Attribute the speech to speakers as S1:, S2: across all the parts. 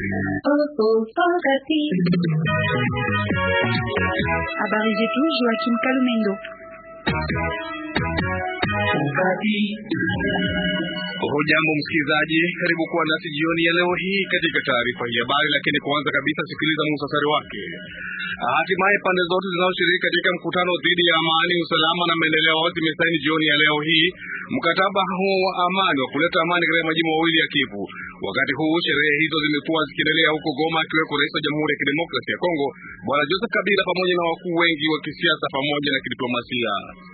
S1: Habari zetu Joachim Kalumendo.
S2: Hujambo msikilizaji, karibu kuwa nasi jioni ya leo hii katika taarifa hii habari, lakini kwanza kabisa sikiliza muhtasari wake. Hatimaye pande zote zinazoshiriki katika mkutano dhidi ya amani, usalama na maendeleo zimesaini jioni ya leo hii mkataba huo wa amani wa kuleta amani katika majimbo mawili ya Kivu. Wakati huu sherehe hizo zimekuwa zikiendelea huko Goma, akiweko rais wa Jamhuri ya Kidemokrasia ya Kongo Bwana Joseph Kabila pamoja na wakuu wengi wa kisiasa pamoja na kidiplomasia.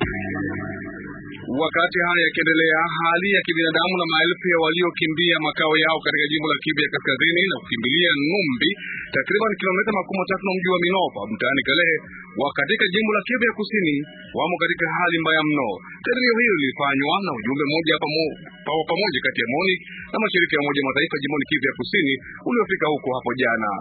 S2: Wakati haya yakiendelea, hali ya kibinadamu na maelfu ya waliokimbia makao yao katika jimbo la Kivu ya kaskazini na kukimbilia Numbi, takriban kilomita makumi matatu na mji wa Minova mtaani Kalehe wa katika jimbo la Kivu ya kusini wamo katika hali mbaya mno. Kadirio hilo lilifanywa na ujumbe mmoja pamoja pamoja kati ya MONUC na mashirika ya Umoja Mataifa jimboni Kivu ya kusini uliofika huko hapo jana.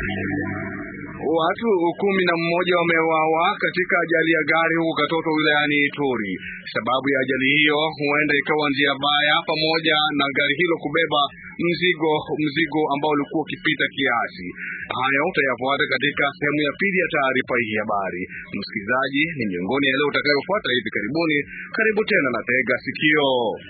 S2: Watu kumi na mmoja wameuawa katika ajali ya gari huko Katoto wilayani Ituri. Sababu ya ajali hiyo huenda ikawa njia baya pamoja na gari hilo kubeba mzigo mzigo ambao ulikuwa ukipita kiasi. Haya utayafuata katika sehemu ya pili ya taarifa hii habari. Msikilizaji, ni miongoni ya leo utakayofuata hivi karibuni. Karibu tena na tega sikio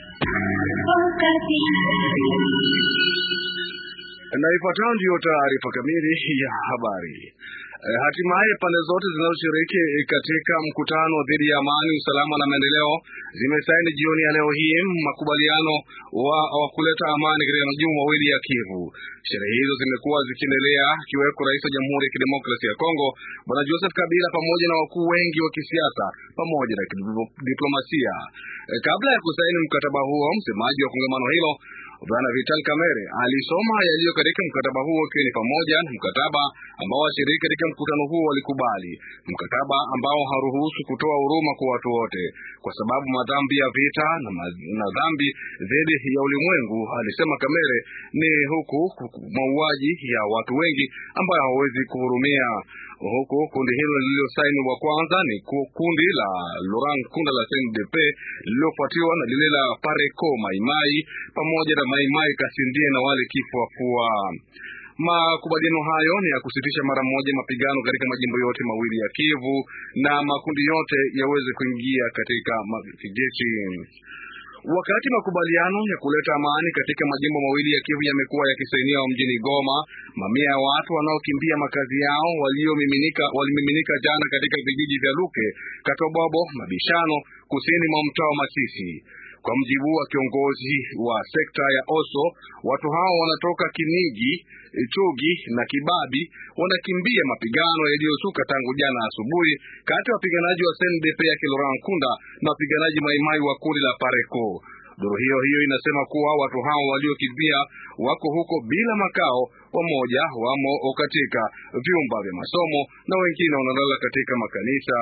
S2: na ifuatayo ndiyo taarifa kamili ya habari. E, hatimaye pande zote zinazoshiriki katika mkutano dhidi ya amani, usalama na maendeleo zimesaini jioni ya leo hii makubaliano wa, wa kuleta amani katika majimbo mawili ya Kivu. Sherehe hizo zimekuwa zikiendelea akiweko rais wa Jamhuri ya Kidemokrasia ya Kongo Bwana Joseph Kabila pamoja na wakuu wengi wa kisiasa pamoja na diplomasia. E, kabla ya kusaini mkataba huo, msemaji wa kongamano hilo Bwana Vital Kamerhe alisoma yaliyo katika mkataba huo ikiwa ni pamoja na mkataba ambao washiriki katika mkutano huo walikubali, mkataba ambao haruhusu kutoa huruma kwa watu wote, kwa sababu madhambi ya vita na, na dhambi dhidi ya ulimwengu, alisema Kamerhe, ni huku mauaji ya watu wengi ambayo hawawezi kuhurumia huku kundi hilo lililosaini wa kwanza ni kundi la Laurent Nkunda la CNDP lililofuatiwa na lile la Pareco Maimai pamoja na Maimai Kasindie na wale kifuafua. Makubaliano hayo ni ya kusitisha mara moja mapigano katika majimbo yote mawili ya Kivu na makundi yote yaweze kuingia katika kijeshi. Wakati makubaliano ya kuleta amani katika majimbo mawili ya Kivu yamekuwa yakisainiwa mjini Goma, mamia ya watu wanaokimbia makazi yao waliomiminika walimiminika jana katika vijiji vya Luke, Katobobo, Mabishano, kusini mwa mtaa wa Masisi. Kwa mjibu wa kiongozi wa sekta ya Oso, watu hao wanatoka Kinigi, Chugi na Kibabi wanakimbia mapigano yaliyozuka tangu jana asubuhi kati ya wapiganaji wa CNDP ya Laurent Nkunda na wapiganaji Maimai wa kundi la Pareco. Duru hiyo hiyo inasema kuwa watu hao waliokimbia wako huko bila makao, wamoja wamo katika vyumba vya masomo na wengine wanalala katika makanisa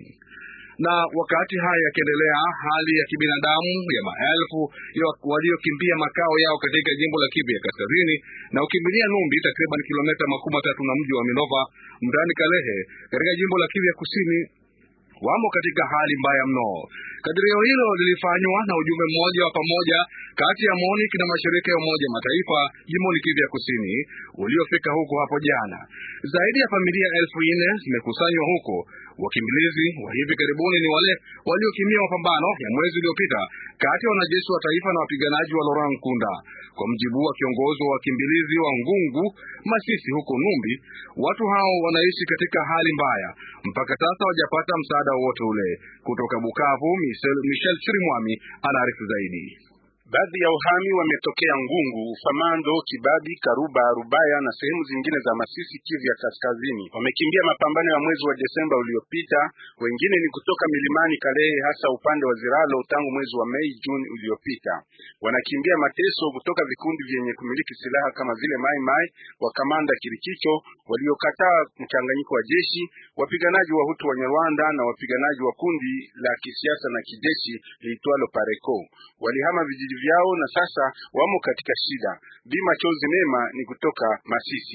S2: na wakati haya yakiendelea, hali ya kibinadamu ya maelfu waliokimbia makao yao katika jimbo la Kivu ya kaskazini na ukimbilia Numbi, takriban kilomita makumi matatu na mji wa Minova mtaani Kalehe katika jimbo la Kivu ya kusini wamo katika hali mbaya mno. Kadirio hilo lilifanywa na ujumbe mmoja wa pamoja kati ya MONUC na mashirika ya Umoja Mataifa jimboni Kivu ya kusini uliofika huko hapo jana. Zaidi ya familia elfu nne zimekusanywa huko. Wakimbilizi wa hivi karibuni ni wale waliokimbia mapambano ya mwezi uliopita kati ya wanajeshi wa taifa na wapiganaji wa Laurent Nkunda. Kwa mjibu wa kiongozi wa wakimbilizi wa Ngungu Masisi huko Numbi, watu hao wanaishi katika hali mbaya, mpaka sasa hawajapata msaada wowote ule. Kutoka Bukavu, Michel, Michel Chirimwami anaarifu zaidi.
S3: Baadhi ya uhami wametokea Ngungu, Famando, Kibabi, Karuba, Rubaya na sehemu zingine za Masisi, Kivu ya kaskazini. Wamekimbia mapambano ya mwezi wa Desemba uliopita. Wengine ni kutoka milimani Kalehe, hasa upande wa Ziralo tangu mwezi wa Mei Juni uliopita. Wanakimbia mateso kutoka vikundi vyenye kumiliki silaha kama vile Mai Mai wa kamanda Kirikicho waliokataa mchanganyiko wa jeshi, wapiganaji wa Hutu wa Nyarwanda na wapiganaji wa kundi la kisiasa na kijeshi liitwalo Pareco. Walihama vijiji vyao na sasa wamo katika shida. Bima Chozi Mema ni kutoka Masisi.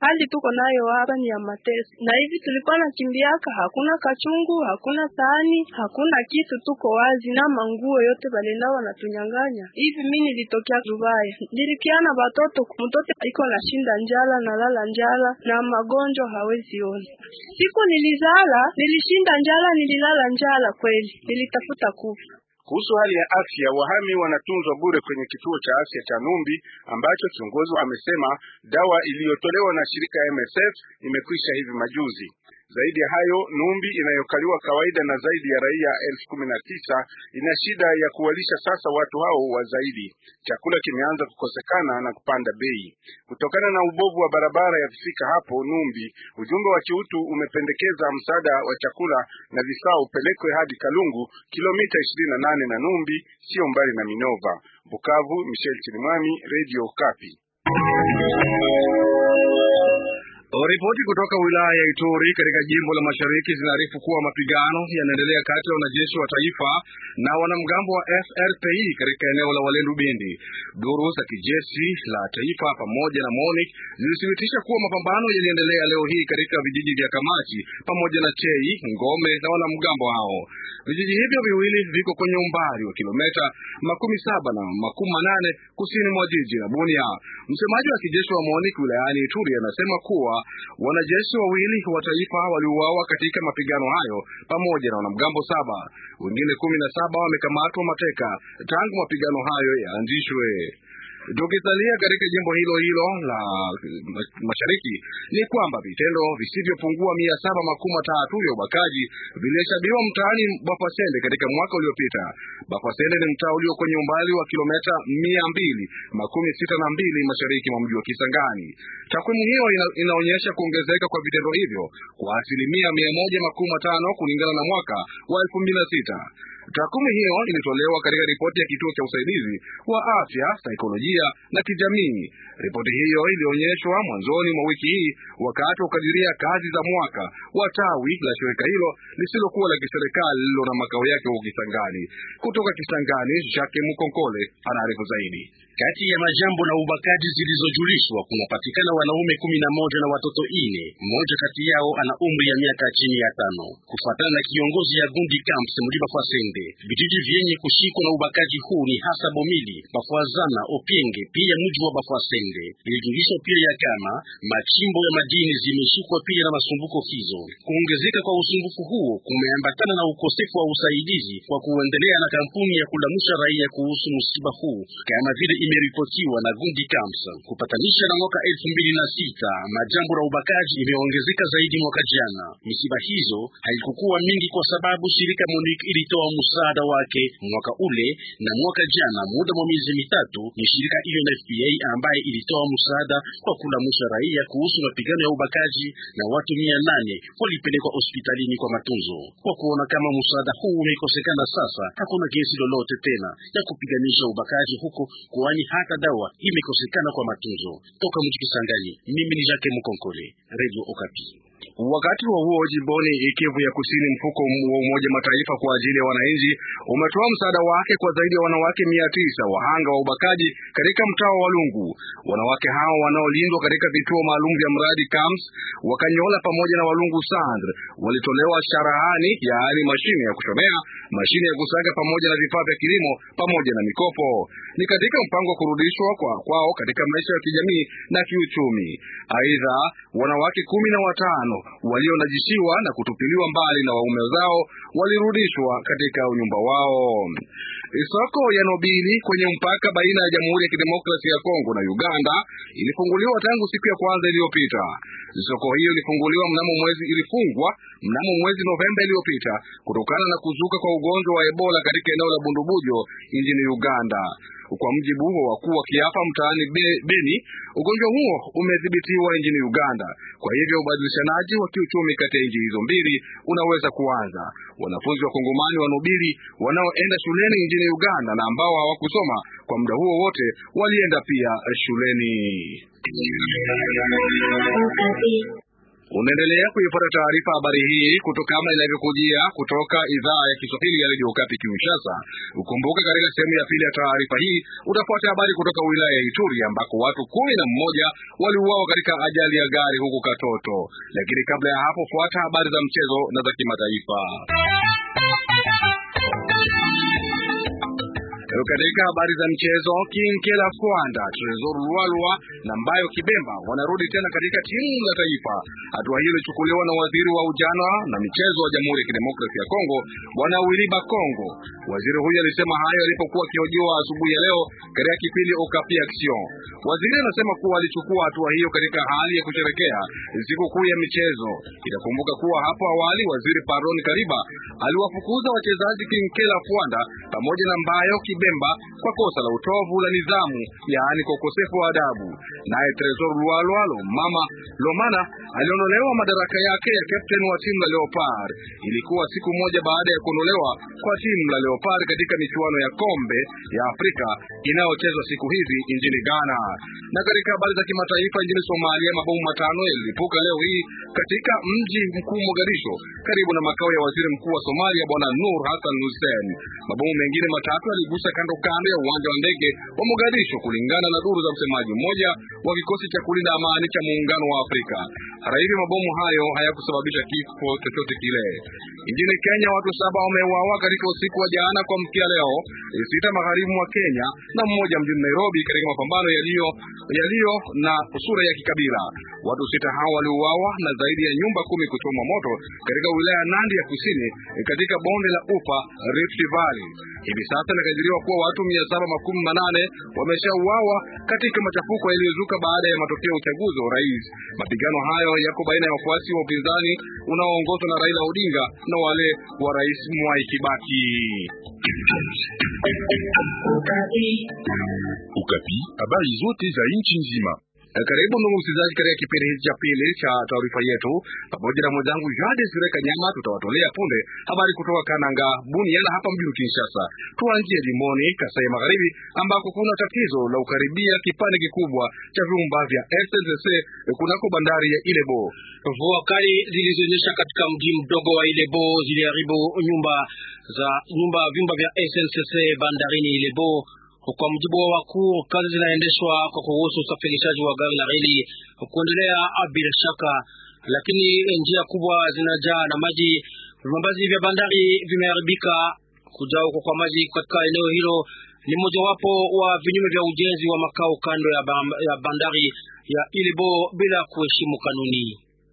S4: hali tuko nayo hapa ni ya mateso, na hivi tulikuwa nakimbiaka, hakuna kachungu, hakuna sahani, hakuna kitu, tuko wazi na manguo yote balenda wanatunyang'anya. Hivi mimi nilitokea Dubaya, nilikiana batoto, mtoto iko na shinda njala na lala njala na magonjwa hawezi ona. Siku nilizala nilishinda njala, nililala njala kweli, nilitafuta kufa.
S3: Kuhusu hali ya afya, wahami wanatunzwa bure kwenye kituo cha afya cha Numbi ambacho kiongozi amesema dawa iliyotolewa na shirika ya MSF imekwisha hivi majuzi. Zaidi ya hayo, Numbi inayokaliwa kawaida na zaidi ya raia elfu kumi na tisa ina shida ya kuwalisha sasa watu hao wa zaidi. Chakula kimeanza kukosekana na kupanda bei kutokana na ubovu wa barabara ya kufika hapo Numbi. Ujumbe wa kiutu umependekeza msaada wa chakula na vifaa upelekwe hadi Kalungu, kilomita ishirini na nane na Numbi, sio mbali na Minova. Bukavu, Michel Chirimwami, Radio Kapi.
S2: Ripoti kutoka wilaya ya Ituri katika jimbo la Mashariki zinaarifu kuwa mapigano yanaendelea kati ya wanajeshi wa taifa na wanamgambo wa FRPI katika eneo la Walendu Bindi. Duru za kijeshi la taifa pamoja na MONUC zilithibitisha kuwa mapambano yaliendelea leo hii katika vijiji vya Kamati pamoja na Chei, Ngome na wanamgambo hao. Vijiji hivyo viwili viko kwenye umbali wa kilomita makumi saba na makumi manane kusini mwa jiji la Bunia. Msemaji wa kijeshi wa MONUC wilayani Ituri anasema kuwa wanajeshi wawili wa taifa waliuawa katika mapigano hayo pamoja na wanamgambo saba. Wengine kumi na saba wamekamatwa mateka tangu mapigano hayo yaanzishwe. Tukisalia katika jimbo hilo hilo la mashariki ni kwamba vitendo visivyopungua mia saba makumi matatu vya ubakaji vilihesabiwa mtaani Bafasende katika mwaka uliopita. Bafasende ni mtaa ulio kwenye umbali wa kilomita mia mbili makumi sita na mbili mashariki mwa mji wa Kisangani. Takwimu hiyo ina, inaonyesha kuongezeka kwa vitendo hivyo kwa asilimia mia moja makumi matano kulingana na mwaka wa elfu mbili na sita. Takwimu hiyo ilitolewa katika ripoti ya kituo cha usaidizi wa afya, saikolojia na kijamii. Ripoti hiyo ilionyeshwa mwanzoni mwa wiki hii wakati wa kukadiria kazi za mwaka wa tawi la shirika hilo lisilokuwa la kiserikali lililo na makao yake huko Kisangani. Kutoka Kisangani, Jacques Mukonkole anaarifu zaidi.
S5: Kati ya majambo na ubakaji zilizojulishwa kunapatikana wanaume kumi na moja na watoto ine. Mmoja kati yao ana umri ya miaka chini ya tano, kufuatana na kiongozi ya Gundi Camps Mudiba Fasende. Vijiji vyenye kushikwa na ubakaji huu ni hasa Bomili, Bafwazana, Opienge pia mji wa Bafwasende. Ilijulisha pia ya kama machimbo ya madini zimeshikwa pia na masumbuko hizo. Kuongezeka kwa usumbufu huo kumeambatana na ukosefu wa usaidizi kwa kuendelea na kampuni ya kulamusha raia kuhusu msiba huu kama vile imeripotiwa na Gundi Camps. Kupatanisha na mwaka elfu mbili na sita majambo na ubakaji imeongezeka zaidi mwaka jana. Misiba hizo haikukuwa mingi kwa sababu shirika MONUC ilitoa msaada wake mwaka ule, na mwaka jana muda mwa miezi mitatu ni shirika UNFPA ambaye ilitoa msaada kwa kulamusha raia kuhusu mapigano ya ubakaji, na watu mia nane walipelekwa hospitalini kwa matunzo. Kwa kuona kama msaada huu umekosekana sasa, hakuna gesi lolote tena ya kupiganisha ubakaji huko kwani hata dawa imekosekana kwa matunzo. Toka mji Kisangani, mimi ni Jacques Mukonkole, Radio Okapi.
S2: Wakati wa huo jimboni Kivu ya Kusini, mfuko wa Umoja Mataifa kwa ajili ya wananchi umetoa msaada wake kwa zaidi ya wanawake mia tisa wahanga wa ubakaji katika mtaa wa Walungu. Wanawake hao wanaolindwa katika vituo maalum vya mradi camps Wakanyola pamoja na Walungu Sandre walitolewa sharahani, yaani mashine ya kushonea, mashine ya kusaga pamoja na vifaa vya kilimo pamoja na mikopo. Ni katika mpango wa kurudishwa kwa kwao katika maisha ya kijamii na kiuchumi. Aidha, wanawake kumi na watano walionajishiwa na kutupiliwa mbali na waume zao walirudishwa katika unyumba wao. Soko ya Nobili kwenye mpaka baina ya Jamhuri ya Kidemokrasia ya Kongo na Uganda ilifunguliwa tangu siku ya kwanza iliyopita. Soko hiyo ilifunguliwa mnamo mwezi ilifungwa mnamo mwezi Novemba iliyopita kutokana na kuzuka kwa ugonjwa wa Ebola katika eneo la Bundubujo nchini Uganda. Kwa mjibu wa wakuu wa kiafa mtaani Be, Beni, ugonjwa huo umedhibitiwa nchini Uganda. Kwa hivyo ubadilishanaji wa kiuchumi kati ya nchi hizo mbili unaweza kuanza. Wanafunzi wa Kongomani wa Nobili wanaoenda shuleni nchini Uganda na ambao hawakusoma kwa muda huo wote walienda pia shuleni. Unaendelea kuifuata taarifa habari hii kutoka kama inavyokujia kutoka idhaa ya Kiswahili ya Radio Okapi Kinshasa. Ukumbuka katika sehemu ya pili ya taarifa hii utafuata habari kutoka wilaya ya Ituri ambako watu kumi na mmoja waliuawa katika ajali ya gari huko Katoto. Lakini kabla ya hapo, fuata habari za mchezo na za kimataifa. Katika habari za mchezo, Kinkela Kwanda, Tresor Lualwa na Mbayo Kibemba wanarudi tena katika timu la taifa. Hatua hiyo ilichukuliwa na waziri wa ujana na michezo wa Jamhuri ya Kidemokrasia ya Kongo, Bwana Wiliba Kongo. Waziri huyo alisema hayo alipokuwa akihojiwa asubuhi ya leo katika kipindi Okapi Action. Waziri anasema kuwa alichukua hatua hiyo katika hali ya kusherekea sikukuu ya michezo. Itakumbuka kuwa hapo awali waziri Paron Kariba aliwafukuza wachezaji Kinkela Kwanda pamoja na Mbayo Kibemba kwa kosa la utovu la nidhamu, yaani kwa ukosefu wa adabu. Naye Tresor Lualwalo mama Lomana aliondolewa madaraka yake ya captain wa timu la Leopard. Ilikuwa siku moja baada ya kuondolewa kwa timu la Leopard katika michuano ya kombe ya Afrika inayochezwa siku hizi nchini Ghana. Na katika habari za kimataifa, nchini Somalia mabomu matano yalilipuka leo hii katika mji mkuu Mogadisho, karibu na makao ya waziri mkuu wa Somalia Bwana Nur Hassan Hussein. Mabomu mengine matatu yaligusa kando kando ya uwanja wa ndege wa Mogadisho, kulingana na duru za msemaji mmoja wa kikosi cha kulinda amani cha muungano wa Afrika. Hata hivyo, mabomu hayo hayakusababisha kifo chochote kile. Nchini Kenya, watu saba wameuawa katika usiku wa jana kwa mkia leo sita magharibi mwa Kenya na mmoja mjini Nairobi katika mapambano yaliyo yaliyo na sura ya kikabila. Watu sita hao waliuawa na zaidi ya nyumba kumi kuchomwa moto katika wilaya ya Nandi ya kusini katika bonde la Ufa Rift Valley. Hivi sasa inakadiriwa kuwa watu mia saba makumi manane wameshauawa katika machafuko yaliyozuka baada ya matokeo ya uchaguzi wa urais. Mapigano hayo yako baina ya wafuasi wa upinzani unaoongozwa na Raila Odinga na wale wa rais Mwai Kibaki.
S6: Ukapi, habari zote za nchi nzima.
S2: Karibu ndugu msikilizaji, katika kipindi hiki cha pili cha taarifa yetu, pamoja na mwenzangu Jade Sireka Nyama, tutawatolea punde habari kutoka Kananga, Bunia na hapa mjini Kinshasa. Tuanzie jimboni Kasai Magharibi ambako kuna tatizo la ukaribia kipande kikubwa cha vyumba vya SNCC kunako bandari ya Ilebo.
S5: Mvua kali zilizonyesha katika mji mdogo wa Ilebo ziliharibu nyumba za nyumba vyumba vya SNCC bandarini Ilebo. Kwa mujibu wa wakuu, kazi zinaendeshwa kwa kuhusu usafirishaji wa gari la reli kuendelea bila shaka, lakini njia kubwa zinajaa na maji. Vibambazi vya bandari vimeharibika. Kujaa huko kwa maji katika eneo hilo ni mojawapo wa vinyume vya ujenzi wa makao kando ya, ya bandari ya Ilebo bila kuheshimu kanuni.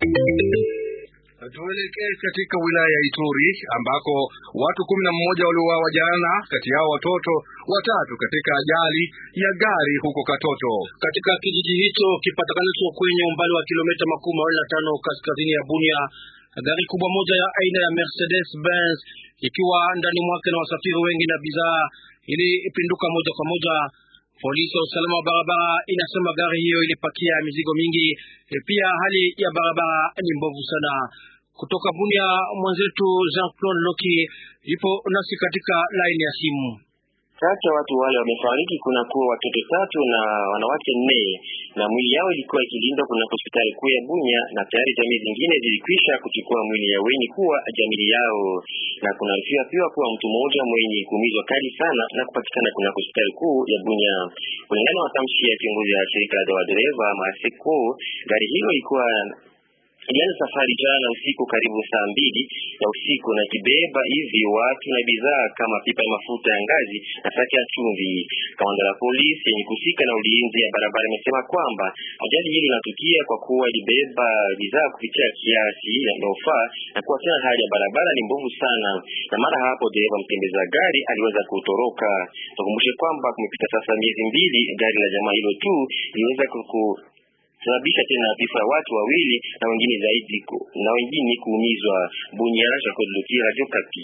S2: Tuelekee katika wilaya ya Ituri ambako watu kumi na mmoja waliuawa jana, kati yao watoto watatu katika ajali ya gari huko Katoto,
S5: katika kijiji hicho kipatikanacho kwenye umbali wa kilomita makumi mawili na tano kaskazini ya Bunia. Gari kubwa moja ya aina ya Mercedes Benz ikiwa ndani mwake na wasafiri wengi na bidhaa ilipinduka moja kwa moja. Polisi ya usalama wa barabara inasema gari hiyo ilipakia mizigo mingi. E, pia hali ya barabara ni mbovu sana. Kutoka Bunia, mwenzetu Jean Claude Loki ipo nasi katika laini ya simu.
S7: Kati ya watu wale wamefariki kuna kuwa watoto tatu na wanawake nne, na mwili yao ilikuwa ikilindwa kuna hospitali kuu ya Bunya, na tayari jamii zingine zilikwisha kuchukua mwili ya wenye kuwa jamii yao, na kuna rifia pia kuwa mtu mmoja mwenye kuumizwa kali sana na kupatikana kuna hospitali kuu ya Bunya. Kulingana na matamshi ya kiongozi ya shirika la madereva Maseko, gari hilo ilikuwa ilianza safari jana usiku karibu saa mbili ya usiku na kibeba hivi watu na bidhaa kama pipa ya mafuta ya ngazi na saki ya chumvi. Kamanda la polisi yenye kusika na ulinzi ya barabara imesema kwamba ajali hili inatukia kwa kuwa ilibeba bidhaa kupitia kiasi inayofaa na kuwa tena hali ya barabara ni mbovu sana, na mara hapo dereva mtembeza gari aliweza kutoroka. Tukumbushe kwamba kumepita sasa miezi mbili gari la jamaa hilo tu iliweza kuku sababisha tena vifo ya watu wawili na wengine zaidi ku, na wengine kuumizwa. Bunya, Jacob Luki, Radio Kapi.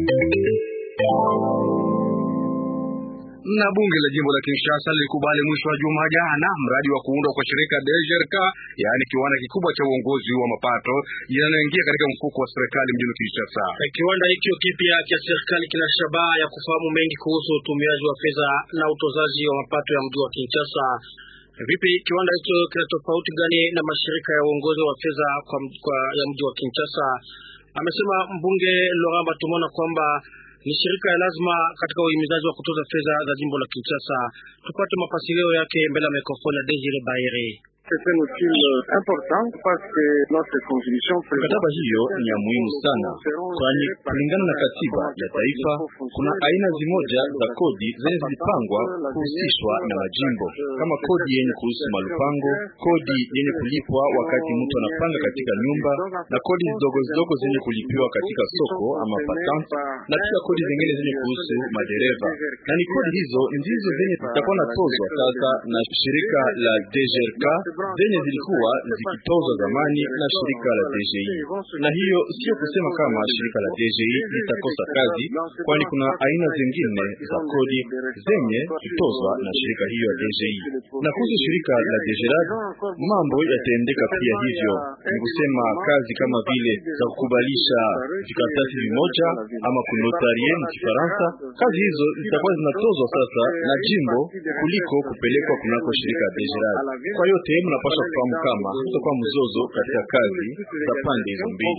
S2: Na bunge la jimbo la Kinshasa lilikubali mwisho wa juma jana mradi wa kuundwa kwa shirika DGRK, yaani kiwanda kikubwa cha uongozi wa mapato yanayoingia katika mfuko wa serikali mjini Kinshasa.
S5: Kiwanda hicho kipya cha serikali kina shabaha ya kufahamu mengi kuhusu utumiaji wa fedha na utozaji wa mapato ya mji wa Kinshasa.
S8: Vipi kiwanda hicho kina tofauti gani na mashirika ya uongozi wa fedha kwa, kwa ya mji wa Kinshasa? Amesema mbunge Laurent Batumona kwamba ni shirika ya lazima katika uhimizaji wa kutoza fedha za jimbo la Kinshasa. Tupate mafasirio yake mbele ya mikrofoni ya Desire Baere.
S9: Mkataba hiyo ni ya muhimu sana, kwani kulingana na katiba ya taifa kuna aina zimoja za kodi zenye zilipangwa kuhusishwa na majimbo, kama kodi yenye kuhusu malupango, kodi yenye kulipwa wakati mtu anapanga katika nyumba, na kodi zidogo zidogo zenye kulipiwa katika soko ama patente, na pia kodi zingine zenye kuhusu madereva. Na ni kodi hizo ndizo zenye zitakuwa natozwa sasa na shirika la DGRK zenye zilikuwa zikitozwa zamani na shirika la DGI. Na hiyo sio kusema kama shirika la DGI litakosa kazi, kwani kuna aina zingine za kodi zenye kutozwa na shirika hiyo ya DGI. Na kuhusu shirika la DGRAD, mambo yataendeka pia hivyo, ni kusema kazi kama vile za kukubalisha vikaratasi vimoja ama kunotarie mu Kifaransa. Kazi hizo zitakuwa zinatozwa sasa na jimbo kuliko kupelekwa kunako shirika la DGRAD. Kwa yote mnapaswa kufahamu kama kutakuwa mzozo katika kazi za pande hizo mbili.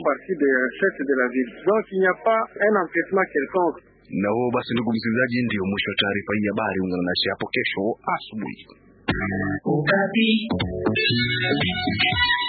S2: Na huo basi, ndugu msikilizaji, ndio mwisho wa taarifa hii habari. Ungana nasi hapo kesho asubuhi.